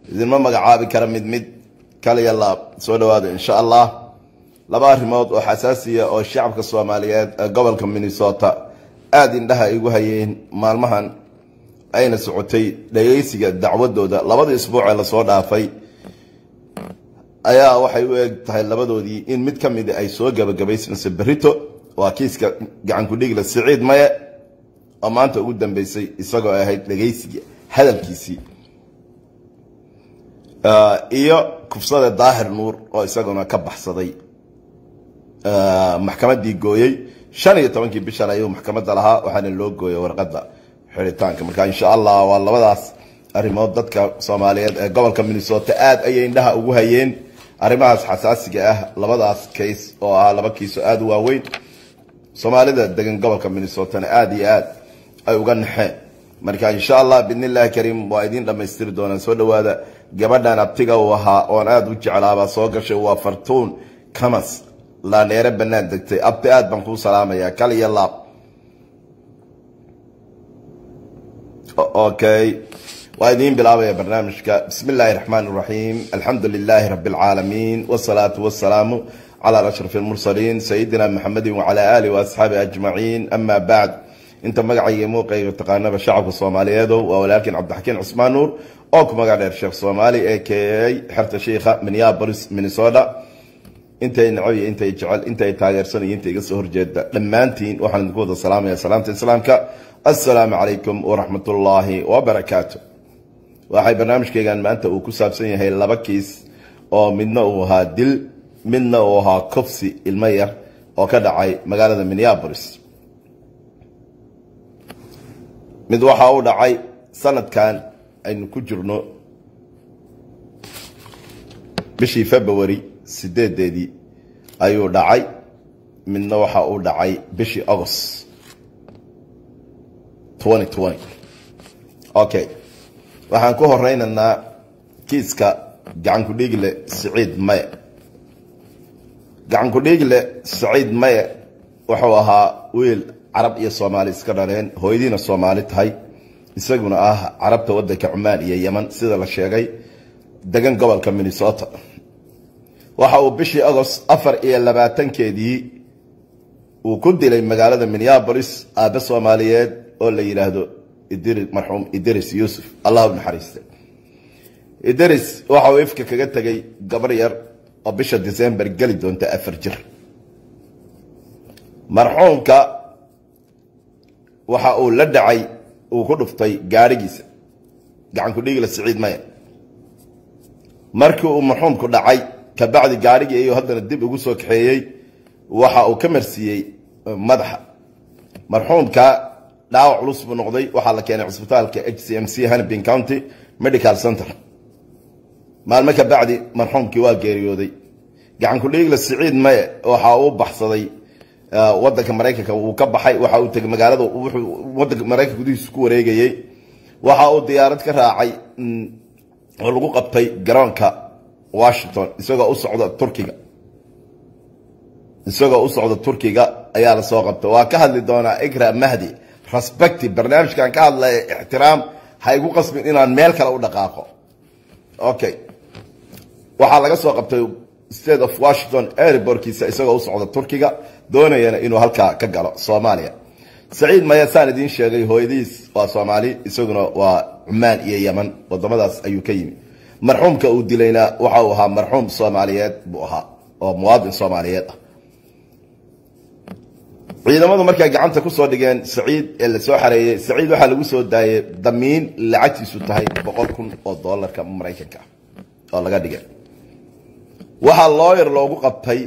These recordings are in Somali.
idinma magacaabi kara mid mid kaliya laab soo dhawaada insha allah laba arrimood oo xasaasiya oo shacabka soomaaliyeed ee gobolka minnesota aada indhaha igu hayeen maalmahan ayna socotay dhageysiga dacwadooda labadii isbuuc ee lasoo dhaafay ayaa waxay u eg tahay labadoodii in mid ka midi ay soo gabagabaysmayso berito waa kiiska gacankudhigla siciid maye oo maanta ugu dambeysay isagoo ahayd dhageysiga hadalkiisii iyo kufsada daahir nuur oo isaguna ka baxsaday maxkamadii gooyey shan iyo tobankii bishan ayuu maxkamadda lahaa waxaana loo gooyay warqadda xiritaanka marka insha allah waa labadaas arrimood dadka soomaaliyeed ee gobolka minnesota aada ayay indhaha ugu hayeen arrimahaas xasaasiga ah labadaas kays oo ahaa laba kiiso aada u waaweyn soomaalida degan gobolka minnesotana aada iyo aad ay uga naxeen marka insha allah bidn illahi kariim waa idiin dhamaystiri doonaan soo dhawaada gabadhan abtiga uu ahaa oon aada u jeclaabaa soo gashay waa fartuun kamas laaneere banaan degtay abti aad baan kuu salaamayaa kal iyo laab okay waa idiin bilaabaya barnaamijka bismi illaahi raxmaan raxiim alxamdu lilaahi rabi اlcaalamiin wsalaatu wasalaamu calaa ashraf اlmursaliin sayidina maxamedi wacalaa alih waasxaabi ajmaciin ama bacd inta magacayga muuqayga taqaanaba shacabka soomaaliyeedo waa walaalkiin cabdixakiin cusmaan nuur oo ku magac dheer sheekh soomaali ee keeyay xerta shiikha minneapolis minnesota intay nacab iyo intay jecel intay taageersan iyo inta iga soo horjeeda dhammaantiin waxaan idinku wada salaamaya salaamta islaamka assalaamu calaykum waraxmat ullaahi wabarakaatu waxay barnaamijkeygan maanta uu ku saabsan yahay laba kiis oo midna uu ahaa dil midna uu ahaa kofsi ilmo yar oo ka dhacay magaalada minneapolis mid waxa uu dhacay sanadkan aynu ku jirno bishii february sideedeedii ayuu dhacay midna waxa uu dhacay bishii agost okay waxaan ku horeynaynaa kiiska gacankudhiigle siciid maye gacankudhiigle siciid maye wuxuu ahaa wiil carab iyo soomaali iska dhaleen hooyadiina soomaali tahay isaguna ah carabta wadanka cumaan iyo yeman sida la sheegay degan gobolka minnesota waxa uu bishii agost afar iyo labaatankeedii uu ku dilay magaalada minneapolis aabe soomaaliyeed oo la yidhaahdo marxuum idris yuusuf allah u naxariiste idris waxa uu ifka kaga tegay gabar yar oo bisha december geli doonta afar jir marxuumka waxa uu la dhacay uu ku dhuftay gaadhigiisa gacankudhigila siciid maya markii uu marxuumku dhacay kabacdi gaadhigii ayuu haddana dib ugu soo kaxeeyey waxa uu ka marsiiyey madaxa marxuumka dhaawac culus buu noqday waxaa la keenay cisbitaalka h c m c hanabin county medical center maalmo ka bacdi marxuumkii waa geeriyooday gacankudhiigla siciid maye waxa uu baxsaday wadanka maraykanka uu ka baxay waxa uu tegay magaalada wuxuu wadanka maraykanka gudihiisa ku wareegayey waxa uu diyaarad ka raacay oo lagu qabtay garoonka washington isagoo u socda turkiga isagoo u socda turkiga ayaa lasoo qabtay waa ka hadli doonaa ikra mahdi respecti barnaamijkan ka hadlaya ixtiraam ha igu qasbin inaan meel kale u dhaqaaqo okay waxaa laga soo qabtay state of washington airbortkiisa isagoo u socda turkiga doonayana inuu halkaa ka galo soomaaliya saciid maya saan idiin sheegay hooyadiis waa soomaali isaguna waa cumaan iyo yeman wadamadaas ayuu ka yimi marxuumka uu dilayna waxa uu ahaa marxuum soomaaliyeed buu ahaa oo muwaadin soomaaliyeed ah ciidamadu markay gacanta kusoo dhigeen saciid ee lasoo xareeyey saciid waxaa lagu soo daayay damiin lacagtiisu tahay boqol kun oo doolarka maraykanka ah oo laga dhigay waxaa looyar loogu qabtay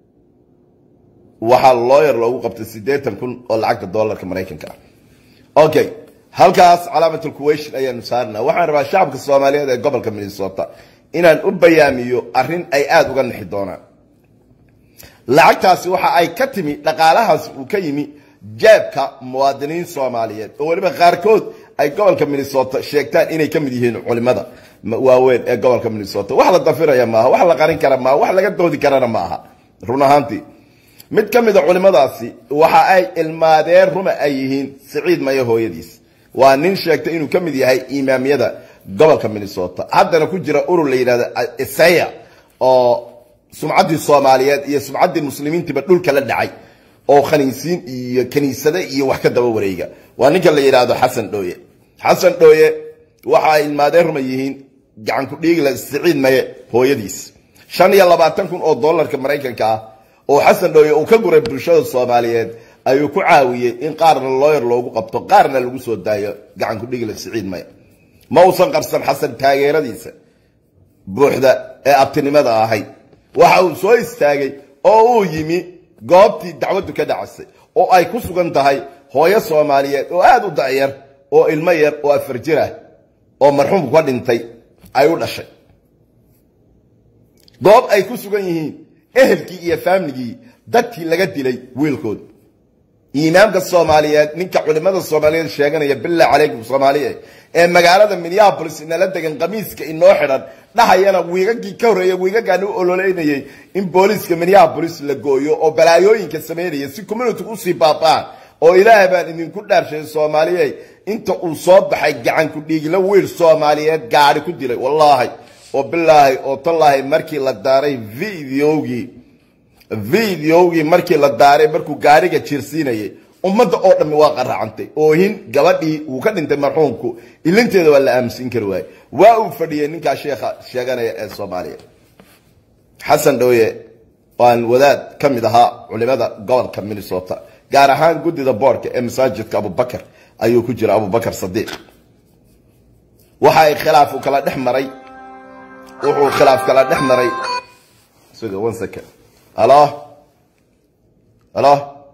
waxaa looyar loogu qabtay siddeetan kun oo lacagta doolarka maraykanka ah okay halkaas calaamatul kuwation ayaanu saarnaa waxaan rabaa shacabka soomaaliyeed ee gobolka minnesota inaan u bayaamiyo arrin ay aada uga nixi doonaan lacagtaasi waxa ay ka timi dhaqaalahaas uu ka yimi jeebka muwaadiniin soomaaliyeed oo weliba qaarkood ay gobolka minnesota sheegtaan inay ka mid yihiin culimada waaweyn ee gobolka minnesota wax la dafiraya maaha wax la qarin kara maaha wax laga doodi karana maaha run ahaantii mid ka mida culimadaasi waxa ay ilmaadeen ruma ay yihiin siciid mayo hooyadiis waa nin sheegtay inuu ka mid yahay imaamyada gobolka minnesota haddana ku jira urur la yidhahdo isaya oo sumcaddii soomaaliyeed iyo sumcaddii muslimiintiiba dhulka la dhacay oo khaniisiin iyo kaniisade iyo wax ka daba wareega waa ninka la yidhaahdo xasan dhooye xasan dhooye waxa ay ilmaadeen ruma yihiin gacanku dhiigla siciid maye hooyadiis shan iyo labaatan kun oo dollarka maraykanka ah oo xasan dhooye uu ka guray bulshada soomaaliyeed ayuu ku caawiyey in qaarna looyar loogu qabto qaarna lagu soo daayo gacanku dhiigla siciid maye ma uusan qarsan xasan taageeradiisa buuxda ee abtinimada ahayd waxa uu soo istaagay oo uu yimi goobtii dacwaddu ka dhacasay oo ay ku sugan tahay hooyo soomaaliyeed oo aada u da'yar oo ilmo yar oo afar jir ah oo marxuumku ka dhintay ay u dhashay goob ay ku sugan yihiin ehelkii iyo faamligii dadkii laga dilay wiilkood imaamka soomaaliyeed ninka culimada soomaaliyeed sheeganaya billah calaykum soomaaliye ee magaalada minneabolis inala degan qamiiska inoo xidhan dhahayana wiigagii ka horreeya wiigagaan u ololeynayay in booliiska minneabolis la gooyo oo balaayooyinka sameynaya si communitigu usii baaba'an oo ilaahay baan idinku dhaarshay soomaaliye inta uu soo baxay gacanku dhiigla wiil soomaaliyeed gaadhi ku dilay wallaahi oo bilaahi oo tallaahi markii la daaray videogii videogii markii la daaray markuu gaariga jiirsiinayay ummadda oo dhammi waa qaraacantay oohin gabadhii uu ka dhintay marxuumku ilinteeda waa la aaminsiin kari waaye waa uu fadhiyey ninkaa sheekha sheeganaya ee soomaaliya xasan dhooye waan wadaad ka mid ahaa culimada gobolka minnesota gaar ahaan guddida boorka ee masaajidka abubakar ayuu ku jira abubakar sadiiq waxa ay khilaaf kala dhex maray wuxuu khilaaf kala dhex maray suga one second halo halo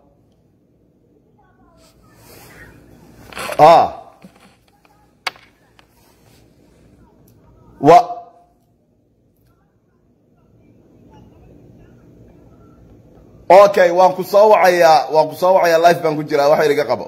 ah wa okay waan ku soo wacayaa waan ku soo wacayaa life baan ku jiraa waxa iga qabo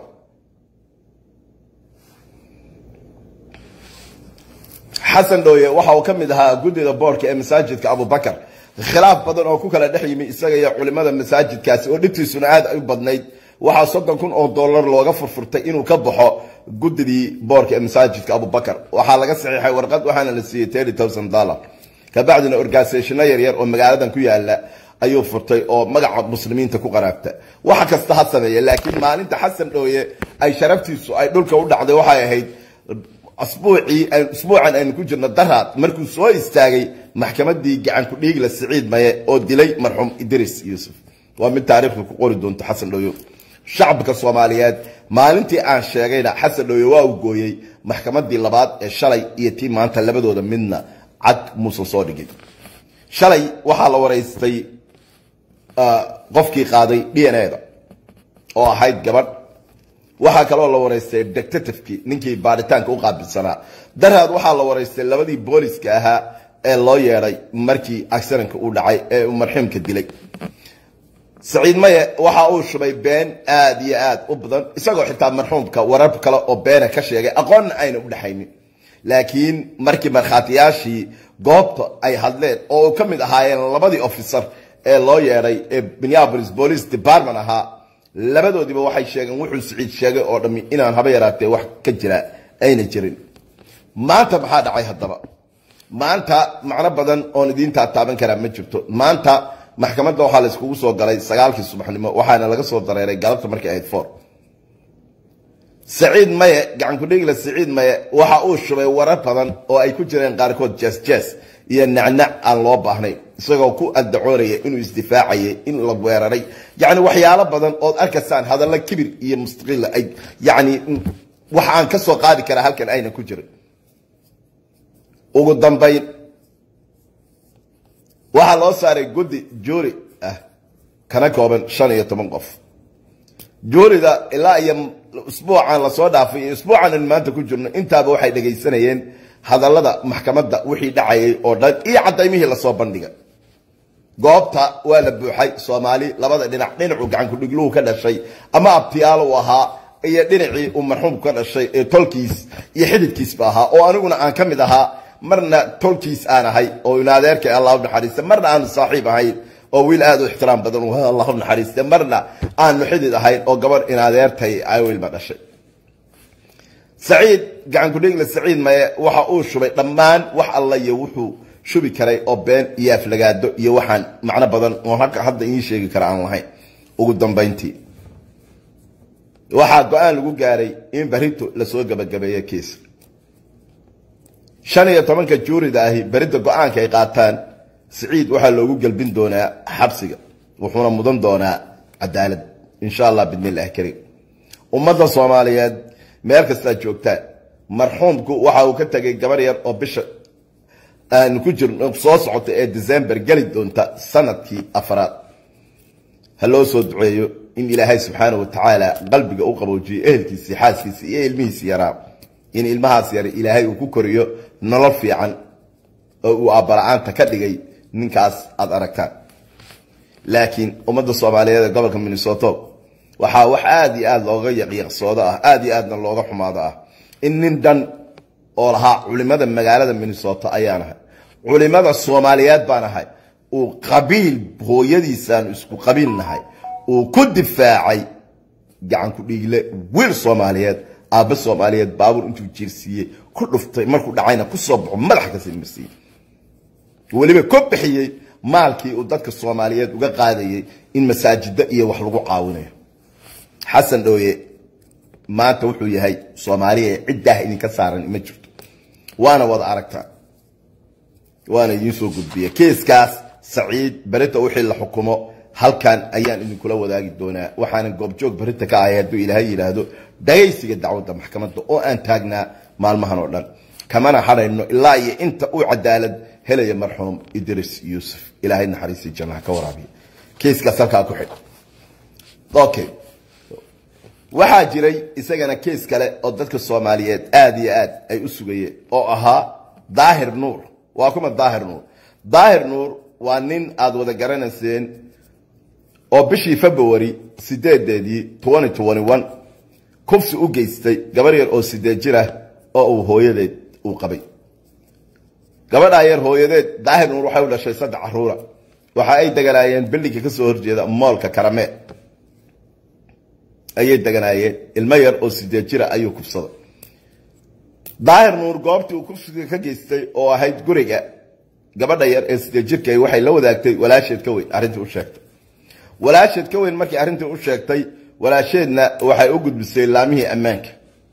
xasan dhooye waxa uu ka mid ahaa guddida boorka ee masaajidka abubakar khilaaf badan oo ku kala dhex yimi isaga iyo culimada masaajidkaasi oo dhibtiisuna aad u badnayd waxaa soddon kun oo dollar looga furfurtay inuu ka baxo guddidii boorka ee masaajidka abubakar waxaa laga saxiixay warqad waxaana la siiyey thirty thousand dollar kabacdina organisationo yaryar oo magaaladan ku yaala ayuu furtay oo magaca muslimiinta ku qaraabta wax kasta ha sameeye laakiin maalinta xasan dhooye ay sharaftiisu ay dhulka u dhacday waxay ahayd asbuucii usbuucan aynu ku jirno daraad markuu soo istaagay maxkamadii gacanku dhiigla siciid maye oo dilay marxuum idris yuusuf waa mid taariikhda ku qori doonto xasan dhooyo shacabka soomaaliyeed maalintii aan sheegayna xasan dhooye waa uu gooyey maxkamadii labaad ee shalay iyo tii maanta labadooda midna cad muusan soo dhigin shalay waxaa la waraystay qofkii qaaday d n a da oo ahayd gabadh waxaa kaloo la waraystay detectivekii ninkii baaritaanka u qaabilsanaa daraad waxaa la waraystay labadii booliska ahaa ee loo yeedhay markii accidentka uu dhacay ee uu marxuumka dilay saciid maye waxa uu shubay been aad iyo aad u badan isagoo xitaa marxuumka warar kale oo beena ka sheegay aqoonna ayna u dhexaynin laakiin markii markhaatiyaashii goobta ay hadleen oo ka mid ahaayeen labadii officer ee loo yeedhay ee minneapolis police department ahaa labadoodiiba waxay sheegeen wuxuu siciid sheegay oo dhammi inaan haba yaraatee wax ka jira ayna jirin maanta maxaa dhacay haddaba maanta macno badan oon idiintaa taaban karaa ma jirto maanta maxkamadda waxaa la iskugu soo galay sagaalkii subaxnimo waxaana laga soo dareeray galabta markay ahayd four saciid maye gacankudhigla saciid maye waxa uu shubay warar badan oo ay ku jireen qaarkood jes jes iyo nacnac aan loo baahnayn isagoo ku addacoonaya inuu isdifaacayay in la weeraray yani waxyaalo badan ood arkaysaan hadalla kibir iyo mustaqila ay yani wax aan ka soo qaadi karaa halkan ayna ku jirin ugu dambayn waxaa loo saaray guddi juuri ah kana kooban shan iyo toban qof juurida ilaa iyo usbuucan lasoo dhaafay iyo usbuucan aan maanta ku jirno intaaba waxay dhegaysanayeen hadallada maxkamadda wixii dhacayay oo dhan iyo cadaymihii lasoo bandhigay goobta waa la buuxay soomaali labada dhinac dhinacuu gacankudhigluhu ka dhashay ama abtiyaal uu ahaa iyo dhinacii uu marxuumku ka dhashay ee tolkiis iyo xididkiisba ahaa oo aniguna aan ka mid ahaa marna tolkiis aan ahay oo inadeerka allah u naxariista marna aanu saaxiib ahayn oo wiil aad u ixtiraam badan allah u naxariiste marna aanu xidid ahayn oo gabadh inadeertay ay wiilba dhashay saciid gacankudhigle saciid maye waxa uu shubay dhammaan wax alla iyo wuxuu shubi karay oo been iyo aflagaado iyo waxaan macno badan oo hadda ii sheegi kara aan lahayn ugu dambayntii waxaa go-aan lagu gaaray in barito lasoo gabagabeeyo kiis shan iyo tobanka juurida ahi berida go-aanka ay qaataan siciid waxaa loogu gelbin doonaa xabsiga wuxuuna mudan doonaa cadaalad insha allah bidnillahi kariim ummadda soomaaliyeed meel kastaad joogtaan marxuumku waxa uu ka tegay gabar yar oo bisha aan ku jirno soo socota ee december geli doonta sanadkii afraad ha loo soo duceeyo in ilaahay subxaana wa tacaala qalbiga u qaboojiyo ehelkiisii xaaskiisii iyo ilmihiisi yaraa in ilmahaas yar ilaahay uu ku koriyo nolol fiican oo uu aabala-aanta ka dhigay ninkaas aada aragtaan laakiin ummadda soomaaliyeed ee gobolka minnesoto waxaa wax aada iyo aada looga yaqiiqsoodo ah aada iyo aadna looga xumaado ah in nin dhan oo lahaa culimada magaalada minnesota ayaan ahay culimada soomaaliyeed baan ahay uu qabiil hooyadiisaan isku qabiil nahay uu ku difaacay gacanku dhiigle wiil soomaaliyeed aabbe soomaaliyeed baabuur intuu jiirsiiyey ku dhuftay markuu dhacayna kusoo baxo madaxa ka silmarsiiyey weliba ku bixiyey maalkii uu dadka soomaaliyeed uga qaadayay in masaajida iyo wax lagu caawinayo xasan dhooye maanta wuxuu yahay soomaaliya ciddaah idinka saaran ma jirto waana wada aragtaa waana idiin soo gudbiya kiiskaas saciid berita wixii la xukumo halkan ayaan idinkula wadaagi doonaa waxaana goobjoog berita ka ahay hadduu ilaahay yidhaahdo dhagaysiga dacwadda maxkamadda oo aan taagnaa maalmahan oo dhan kamana hadhayno ilaa iyo inta uu cadaalad helaya marxuum idris yuusuf ilaahay naxariisii jannaha ka waraabiya kiiskaas halkaa ku xidh okay waxaa jiray isagana kiis kale oo dadka soomaaliyeed aada iyo aad ay u sugayeen oo ahaa daahir nuur waa kuma daahir nuur daahir nuur waa nin aada wada garanayseen oo bishii february sideedeedii twenty twenty one kufsi u geystay gabar yar oo sideed jir ah oo uu hooyadeed uu qabay gabadhaa yar hooyadeed daahir nuur waxay u dhashay saddex caruura waxa ay deganaayeen bildinka kasoo horjeeda moolka karamee ayay deganaayeen ilmo yar oo sideed jira ayuu kufsaday daahir nuur goobtii uu kufsiga ka geystay oo ahayd guriga gabadha yar ee sideed jirka waxay la wadaagtay walaasheed ka weyn arrintii u sheegtay walaasheed ka weyn markii arrintii u sheegtay walaasheedna waxay u gudbisay laamihii ammaanka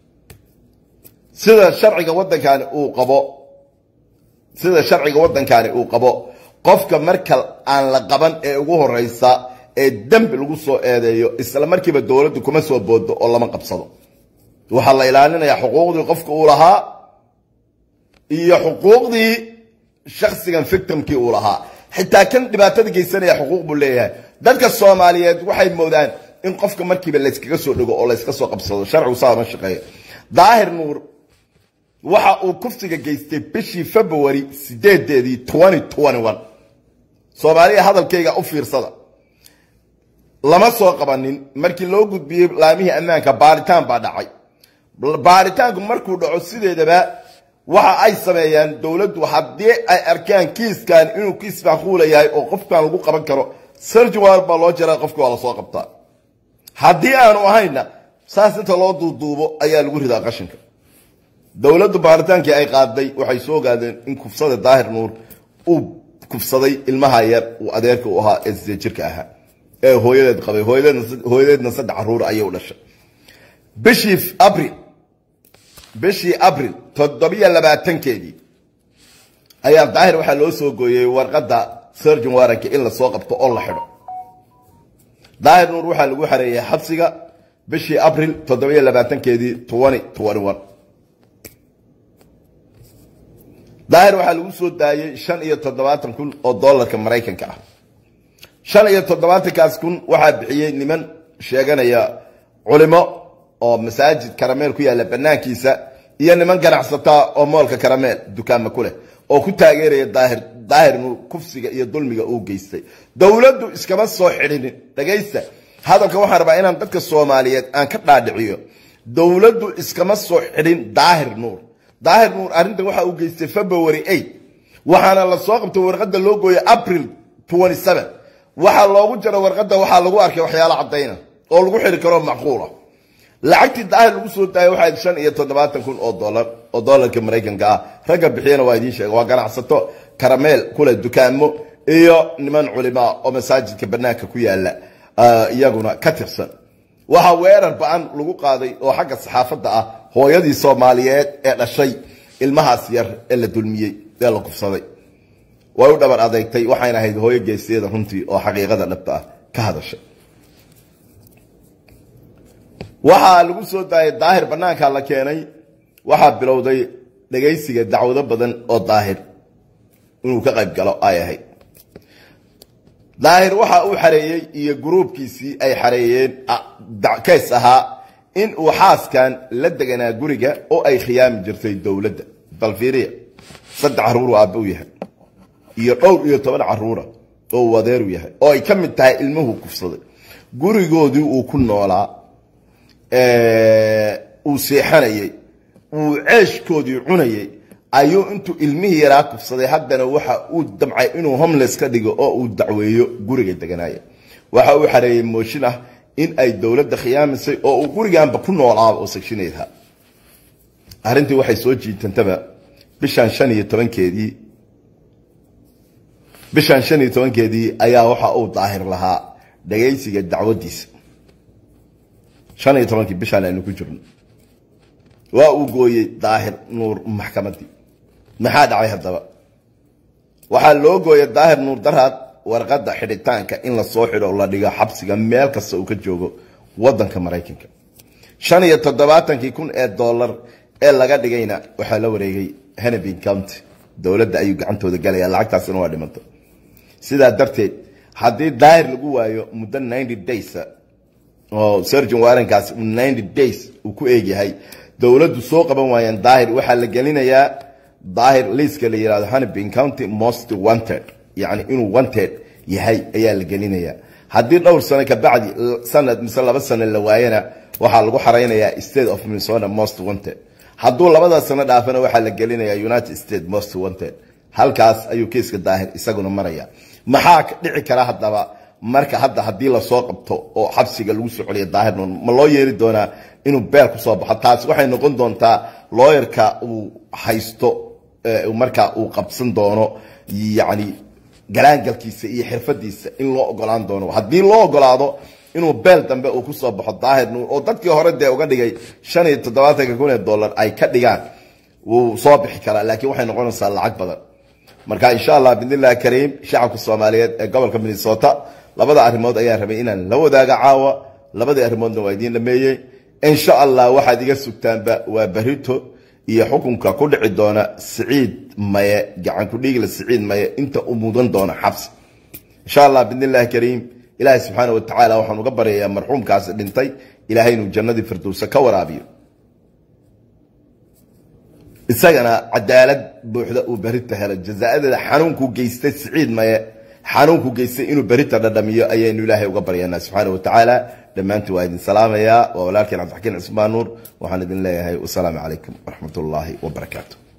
sida sharciga waddankani uu qabo sida sharciga waddankani uu qabo qofka marka aan la qaban ee ugu horeysa ee dembi lagu soo eedeeyo isla markiiba dowladdu kuma soo boodo oo lama qabsado waxaa la ilaalinayaa xuquuqdii qofka uu lahaa iyo xuquuqdii shaksigan victimkii uu lahaa xitaa kan dhibaatada geysanaya xuquuq buu leeyahay dadka soomaaliyeed waxay moodaan in qofka markiiba layskaga soo dhego oo layska soo qabsado sharcigu saa ma shaqeeyo daahir nuur waxa uu kufsiga geystay bishii february sideedeedii twenty twenty one soomaaliya hadalkayga u fiirsada lama soo qabanin markii loo gudbiyey laamihii ammaanka baaritaan baa dhacay baaritaanku markuu dhaco sideedaba waxa ay sameeyaan dowladdu haddii ay arkaan kiiskan inuu kiis macquula yahay oo qofkan lagu qaban karo sarjiwar baa loo jaraa qofka waa lasoo qabtaa haddii aanu ahayna saas inta loo duuduubo ayaa lagu ridaa qashinka dowladdu baaritaankii ay qaaday waxay soo ogaadeen in kufsada daahir nuur uu kufsaday ilmaha yar uu adeerka u ahaa ee sidee jirka ahaa ee hooyadeed qabay hooyadeedna saddex caruur ayay u dhashay bishii abril bishii abril toddobiyo labaatankeedii ayaa daahir waxaa loo soo gooyey warqadda surgeon waranka in lasoo qabto oo la xidho daahir nuur waxaa lagu xareeyay xabsiga bishii abril toddobiyo labaatankeedii twenty twenty one daahir waxaa lagu soo daayey shan iyo toddobaatan kun oo dollarka maraykanka ah shan iyo toddobaatankaas kun waxaa bixiyey niman sheeganaya culimo oo masaajid karameel ku yaalla banaankiisa iyo niman ganacsataa oo moolka karameel dukaama ku leh oo ku taageeraya daahir daahir nuur kufsiga iyo dulmiga uu geystay dowladdu iskama soo xidhinin dhagaysta hadalka waxaan rabaa inaan dadka soomaaliyeed aan ka dhaadhiciyo dowladdu iskama soo xidhin daahir nuur daahir nuur arrintan waxa uu geystay february eight waxaana la soo qabtay warqadda loo gooyay april twenty seven waxaa loogu jaro warqadda waxaa lagu arkay waxyaalo caddayna oo lagu xidhi karo macquula lacagtii daahir lagu soo daayay waxaa shan iyo toddobaatan kun oo dolar oo dolarka maraykanka ah ragga bixiyana waa idiin sheega waa ganacsato karameel kule dukaamo iyo niman culimaa oo masaajidka banaanka ku yaala iyaguna ka tirsan waxaa weerar ba-an lagu qaaday oo xagga saxaafadda ah hooyadii soomaaliyeed ee dhashay ilmahaas yar ee la dulmiyey ee la kufsaday way u dhabar adeegtay waxayna ahayd hooyo geesteeda runtii oo xaqiiqada dhabta ah ka hadashay waxaa lagu soo daayay daahir banaanka la keenay waxaa bilowday dhagaysiga dacwado badan oo daahir inuu ka qayb galo ay ahayd daahir waxa uu xareeyey iyo gruubkiisii ay xareeyeen kays ahaa in uu xaaskan la deganaa guriga oo ay khiyaami jirtay dowladda balfiiriya saddex caruuru aabba u yahay iyo dhowr iyo toban caruura oo uu adeeru yahay oo ay ka mid tahay ilmuhu kufsaday gurigoodii uu ku noolaa uu seexanayey uu ceeshkoodii cunayey ayuu intuu ilmihii yaraa kufsaday haddana waxa uu damcay inuu homeless ka dhigo oo uu dacweeyo guriga deganaaya waxa uu xareeyey mooshin ah in ay dowladda khiyaamisay oo uu guriganba ku noolaaba oo sagshineedha arrintii waxay soo jiitantaba bishan shan iyo tobankeedii bishan shan iyo tobankeedii ayaa waxa uu daahir lahaa dhagaysiga dacwadiisa shan iyo tobankii bishaan aynu ku jirno waa uu gooyey daahir nuur maxkamadii maxaa dhacay haddaba waxaa loo gooyay daahir nuur daraad warqadda xidhitaanka in lasoo xidho la dhigo xabsiga meel kasta uu ka joogo wadanka maraykanka shan iyo toddobaatankii kun ee dollar ee laga dhigayna waxaa la wareegay henebin county dowladda ayuu gacantooda galaya lacagtaasina waa dhimantay sidaa darteed haddii daahir lagu waayo muddo ninety days oo surgeon warrankaas ninety days uu ku eegyahay dowladdu soo qaban waayeen daahir waxaa la gelinayaa daahir liiska la yihahdo hanabin county most wanted yacni inuu wanted yahay ayaa la gelinayaa haddii dhowr sano kabacdi sanad mise laba sano la waayana waxaa lagu xaraynayaa state of minnesota most wanted hadduu labada sano dhaafana waxaa la gelinayaa united states most wanted halkaas ayuu kiiska daahir isaguna maraya maxaa dhici kara haddaba marka hadda haddii lasoo qabto oo xabsiga lagu soo celiya daahir nuur ma loo yeeri doonaa inuu beel kusoo baxo taasi waxay noqon doontaa looyarka uu haysto markaa uu qabsan doono yacni galaangalkiisa iyo xirfadiisa in loo ogolaan doono haddii loo ogolaado inuu beel dambe uu kusoo baxo daahir nuur oo dadkii hore dee uga dhigay shan iyo toddobaatanka kun ee dollar ay ka dhigaan wuu soo bixi karaa laakiin waxay noqonaysaa lacag badan marka insha allah bidnillahi kariim shacabka soomaaliyeed ee gobolka minnesota labada arrimood ayaa rabay inaan la wadaaga caawa labadii arrimoodna waa idiin dhameeyey insha allah waxaad iga sugtaanba waa barito iyo xukunka ku dhici doona siciid maye gacan ku dhiigla siciid maye inta u mudan doona xabsi insha allah bidnillahi kariim ilaahay subxaana wa tacaala waxaan uga baryayaa marxuumkaasi dhintay ilaahay inuu jannadii firdowsa ka waraabiyo isagana cadaalad buuxda uu berita helo jazaadeeda xanuunkuu geystay siciid maye xanuunku geystay inuu berita dhadhamiyo ayaynu ilaahay uga baryanaa subxaana wa tacaala dhammaantii waa idin salaamayaa waa walaalkeen cabdixakiin cismaan nuur waxaan idin leeyahay wasalaamu calaykum waraxmat ullaahi wabarakaatu